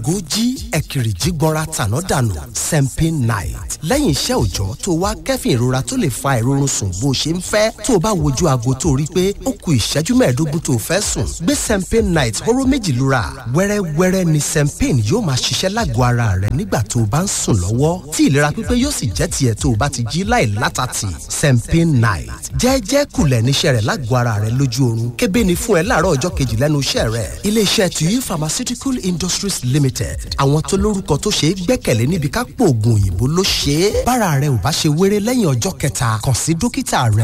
gójí ẹ̀kìrìjì gbọ́ra tàná dànù sempin night lẹ́yìn iṣẹ́ òòjọ́ tó wá kẹ́fìn ìrora tó lè fa ìrorun sùn bó ṣe ń fẹ́ tó o bá wojú aago tó rí pé ó ku ìṣẹ́jú mẹ́ẹ̀ẹ́dógún tó o fẹ́ sùn gbé sempin night hóró méjì lura wẹ́rẹ́wẹ́rẹ́ ni sempin yóò máa ṣiṣẹ́ lágọ̀ọ́ ara rẹ nígbà tó o bá ń sùn lọ́wọ́ tí ìlera pípé yóò sì jẹ́ tiẹ̀ tó o bá ti jí láì látàtì sempin night jẹ́ẹ́jẹ́ kulẹ̀ níṣẹ́ rẹ̀ lágọ̀ọ́ ara rẹ lójú oorun kébé ni fún ẹ láàárọ̀ ọjọ́ kejì lẹ́nu iṣẹ́ rẹ̀ iléeṣẹ́ tuyi pharmaceutical industries limited àwọn tó lórúkọ tó ṣe é gbẹ́kẹ̀lé níbi ká pò oògùn òyìnbó ló ṣe é bára rẹ ò bá ṣe wéré lẹ́yìn ọjọ́ kẹta kàn sí dókítà rẹ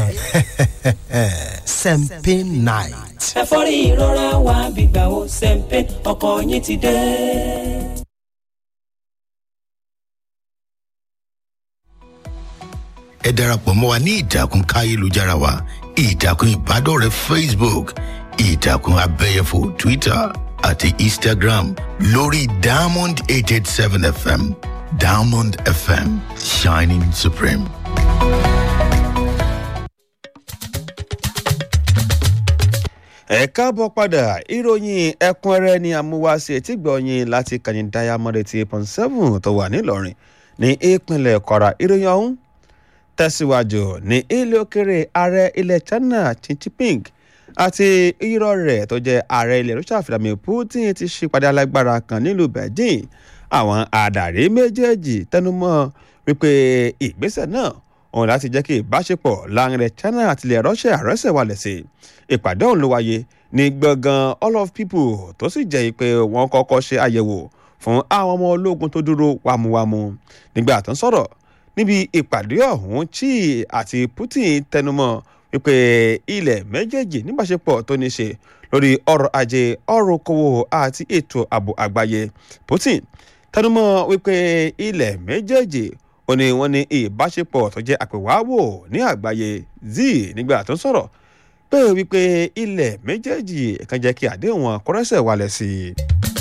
sempin night. ẹ̀fọ́rí ìrora wa gbígbà ó sẹ́ńpẹ́ ọkọ̀ yín ti dé. ẹ darapọ̀ mọ́ wa ní ìtàkùn káyélujára wa ìtàkùn ìbádọ́rẹ̀ẹ́ facebook ìtàkùn abẹ́yẹfò twitter àti instagram lórí diamond eight eight seven fm diamond fm shining supreme. ẹ káàbọ̀ padà ìròyìn ẹ̀kúnrẹ́rẹ́ ni àmúwáṣe tí gbọ̀nyìn láti kàní diamond eighty eight point seven tó wà nílọrin ní ìpínlẹ̀ kwara ìròyìn ọ̀hún tẹ̀síwájú ní ilé òkèrè ààrẹ ilẹ̀ china xi jinping àti irọ́ rẹ̀ tó jẹ́ ààrẹ ilẹ̀ russia vladimir putin ti ṣèpàdé alágbára kan nílùú beijing àwọn adarí méjèèjì tẹnumọ́ wípé ìgbésẹ̀ náà òun láti jẹ́ kí ìbáṣepọ̀ láàrin ilẹ̀ china àti ilẹ̀ russia rẹ́sẹ̀ wálẹ̀ sí ìpàdé ọ̀hún ló wáyé ní gbọ̀ngàn all of people tó sì jẹ́ pé wọ́n kọ́kọ́ ṣe àyẹ̀wò fún àwọn ọmọ ológun tó dúró wámúwámú nígbà tó ń sọ̀rọ̀ níbi ìpàdé ọ̀hún chi àti putin tẹnumọ́ wípé ilẹ̀ méjèèjì níbàṣepọ̀ tó ní ṣe lórí ọrọ̀ ajé ọrọ̀ okòwò àti ètò ààbò àgbáyé putin tẹnumọ́ wípé ilẹ̀ méjèèjì ó ní wọ́n ní ìbáṣepọ̀ tó jẹ́ àpèwáwò ní àgbáyé zi nígbà tó ń sọ̀rọ̀ pé wípé ilẹ̀ méjèèjì kan jẹ́ kí àdéhùn wọn kọ́rẹ́sẹ̀ wálẹ̀ sí i.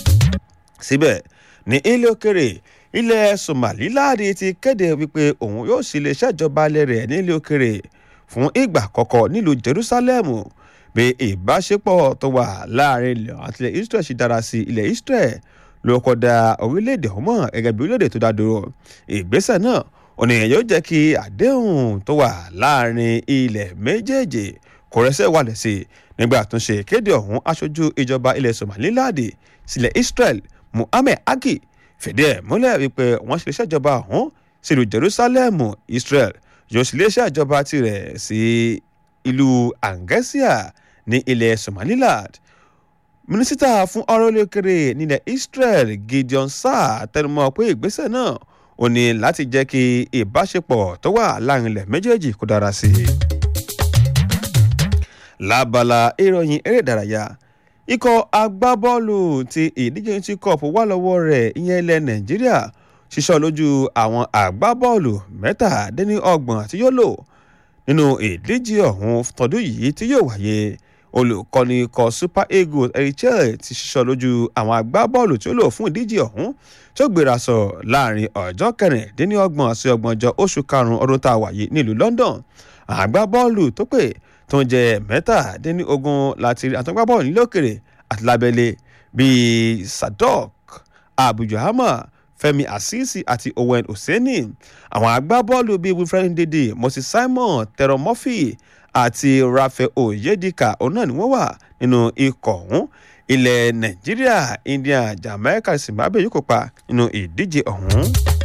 síbẹ̀ ní ilé òkèrè ilẹ̀ somaliland ti kéde wípé òun yóò sì lè ṣèjọba alẹ́ rẹ̀ nílé òkèrè fún ìgbà àkọ́kọ́ nílùú jerusalem bí ìbáṣepọ̀ tó wà láàrin ilẹ̀ àti ilẹ̀ israel ṣe dára sí ilẹ̀ israel ló kọ́ da orílẹ̀-èdè ọmọ gẹ́gẹ́ bí orílẹ̀-èdè tó dá dúró ìgbésẹ̀ náà òní yóò jẹ́ kí àdéhùn tó wà láàrin ilẹ̀ méjèèjì kò rẹ́sẹ̀ wálẹ̀ sí i nígbà tó ń ṣe ìkéde ọ̀hún aṣojú ìjọba ilẹ̀ somaliland sílẹ̀ israel muhammed agi fìdí ẹ̀ múlẹ̀ wípé wọ́n ṣe ṣèjọba ọ̀hún sílùú jerusalem israel yóò sì lè ṣèjọba tirẹ̀ sí ìlú angesia ní ilẹ̀ somaliland mínísítà fún ọ̀rọ̀ olókèrè nílẹ̀ israel gideon saar tẹnumọ́ pé ìgbésẹ̀ náà ò ní láti jẹ́ kí ìbáṣepọ̀ tó wà láàrin ilẹ̀ méjèèjì kó dára sí i. lábala ìròyìn eré ìdárayá ikọ̀ agbábọ́ọ̀lù ti ìdíje ti cup wà lọ́wọ́ rẹ̀ ìyẹn ilẹ̀ nàìjíríà ṣiṣọ́ lójú àwọn agbábọ́ọ̀lù mẹ́tàdínlọ́gbọ̀n tí yóò lò nínú ìdíje ọ̀hún tọdún yìí tí yóò wáyé olùkọ́ni ikọ̀ super eagles erichel ti ṣiṣọ́ lójú àwọn agbábọ́ọ̀lù tí ó lò fún ìdíje ọ̀hún tí ó gbéra sọ láàrin ọjọ́ kẹrìndínlọ́gbọ̀n sí ọgbọ̀njọ́ oṣù karùn-ún ọdún tá a wáyé nílùú london agbábọ́ọ̀lù tó pè tó ń jẹ mẹ́tàdínlógún láti rí àtọ́gbábọ́ọ̀lù nílòkèrè àti lábẹ́lé bíi sadok abujahama fẹmi asisi àti owen oseni àwọn agbábọ́ọ̀lù bíi wilfred ndidi moses simon tero murphy àti raphael oyedika òun náà ni wọ́n wà nínú ikọ̀ ọ̀hún ilẹ̀ nàìjíríà india jamaica zimbabwe yóò kópa nínú ìdíje ọ̀hún.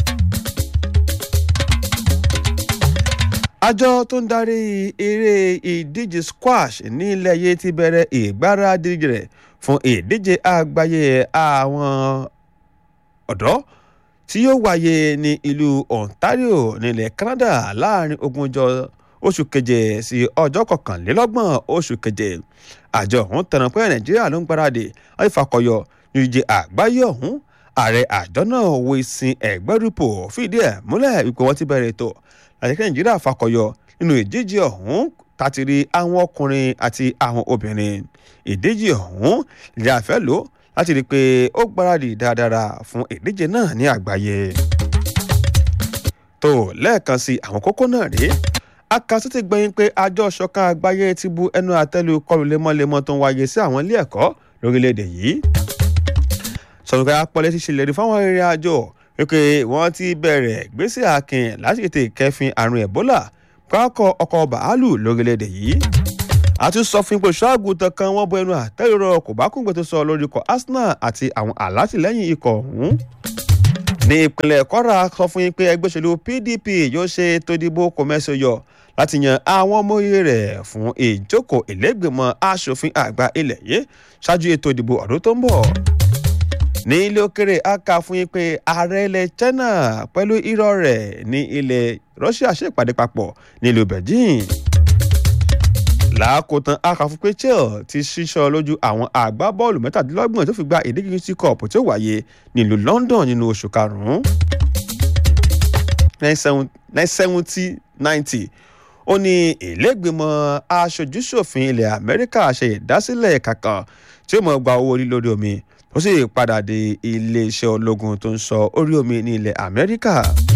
àjọ tó ń darí eré ìdíje squash nílẹ̀ yìí ti bẹ̀rẹ̀ ìgbáradì rẹ̀ fún ìdíje àgbáyé àwọn ọ̀dọ́ tí yóò wáyé ní ìlú ontario nílẹ̀ canada láàrin ogúnjọ́ oṣù keje sí ọjọ́ kọkànlélọ́gbọ̀n oṣù keje àjọ ọ̀hún tẹnu pé nàìjíríà ló ń gbáradì láti fakọyọ ní ìdíje àgbáyé ọ̀hún ààrẹ àjọ náà wo ìsìn ẹ̀gbẹ́rúpọ̀ fìdí ẹ̀ múlẹ̀ wípé wọ́n ti bẹ̀rẹ̀ ètò láti kí nàìjíríà fakọyọ nínú ìdíje ọ̀hún tàtìrí àwọn ọkùnrin àti àwọn obìnrin ìdíje ọ̀hún ìjà àfẹ́ lò láti rí i pé ó gbáradì dáadáa fún ìdíje náà ní àgbáyé. tó lẹ́ẹ̀kan sí àwọn kókó náà rèé akásí ti gbẹ̀yìn pé àjọ ṣọ̀kan àgbáyé ti bu ẹnu àtẹ́lu kọlù lemọ́lemọ́ tó ń wáyé sí àwọn ilé ẹ̀kọ́ lórílẹ̀‐èdè yìí sọ̀rọ̀ apọ̀lẹ́ ti ṣèlérí fáwọn arìnrìn àjò wípé wọ́n ti bẹ̀rẹ̀ gbèsè akin láti tètè kẹfin àrùn ebola pákọ̀ ọkọ̀ bàálù lórílẹ̀‐èdè yìí a tún sọ fún ipò ṣọ́àgùtàn kan wọ́n bọ ẹnu àtẹ́rọ kò bá kúngbẹ́ tó sọ lórí ikọ̀ arsenal àti àwọn alátìlẹ́yìn ikọ̀ ọ̀hún ní ìpínlẹ̀ kwara sọ fún yín pé ẹgbẹ́ òṣèlú pdp yóò ṣe ètò ìdìbò kòmẹ́sì yọ láti yan àwọn ọmọye rẹ̀ fún ìjókòó ìlẹ́gbẹ̀mọ asòfin àgbà ilẹ̀ yìí ṣáájú ètò ìdìbò ọdún tó ń bọ̀ ní ilé òkèrè a kà fún yín pé ààrẹ ilẹ̀ china pẹ̀lú irọ́ rẹ̀ ní ilẹ̀ russia ṣèpàdé papọ̀ nílùú beijing làákòtán akàfún pé chelsea ti ṣíṣọ lójú àwọn àgbábọ́ọ̀lù mẹ́tàdínlọ́gbọ̀n tó fi gba ìdíje sí cup tó wáyé nílùú london nínú oṣù karùn-ún nine seventy ninety ó ní ìlẹ́gbẹ̀mọ aṣojúṣòfin ilẹ̀ amẹ́ríkà ṣe ìdásílẹ̀ kankan tí ó mọ̀ gba owó orí lórí omi ó sì padà dé iléeṣẹ́ ológun tó ń sọ orí omi ní ilẹ̀ amẹ́ríkà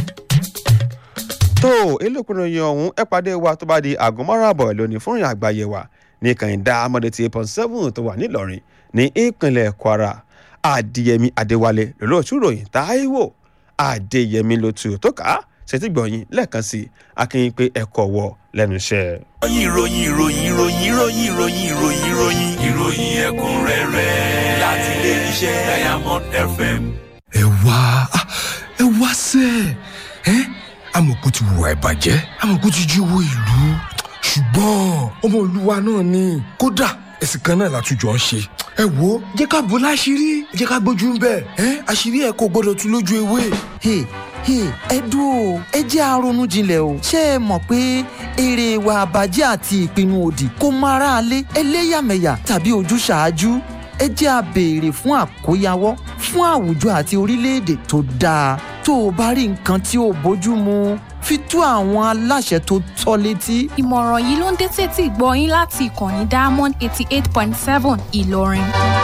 tó elékùnrin yẹn ọ̀hún ẹ pàdé wa tó bá di aago márùn-ún lónìí fún ìrìn àgbáyé wa ní kànìdá amọ̀dé ti point seven tó wà nílọrin ní ìpínlẹ̀ kwara adéyẹmí adéwálé lọ́lọ́ọ̀tún ròyìn táíwò adéyẹmí ló tu tó kà á ṣètì gbọ̀nyìn lẹ́ẹ̀kan sí akínyìn pé ẹ̀kọ́ wọ lẹ́nu iṣẹ́. ìròyìn ìròyìn ìròyìn ìròyìn ìròyìn ìròyìn ìròyìn ìròyìn ẹ̀kúnrẹ́rẹ́ láti ilé iṣẹ́ diamond fm. ẹ wá ẹ wá sẹ́ẹ̀ ẹ́ amọ̀kú ti wùwà ìbàjẹ́ amọ̀kú ti jí owó ìlú ṣùgbọ́n ọmọ olúwa náà ni kódà ẹ̀sìn kan náà látújọ́ ń ṣe ẹ wo jẹ́ ká bò láṣìírí jẹ́ ká gbójú ń bẹ̀ ẹ́ àṣírí ẹ̀ kò gbọ́dọ̀ tú lójú ewé. ẹ dúró ẹ jẹ́ àrònú jinlẹ̀ o ṣé ẹ mọ̀ pé èrè ìwà àbàjẹ́ àti ìpinnu òdì kò mọ aráalé ẹlẹ́yàmẹ̀yà tàbí ojúṣàájú ẹ jẹ́ a béèrè fún àkóyawọ́ fún àwùjọ àti orílẹ̀-èdè tó dáa tó o bá rí nǹkan tí ò bójú mu fi tó àwọn aláṣẹ tó tọ́ létí. ìmọ̀ràn yìí ló ń dé tètè gbọ́ yín láti ìkànnì diamond eighty eight point seven ìlọrin.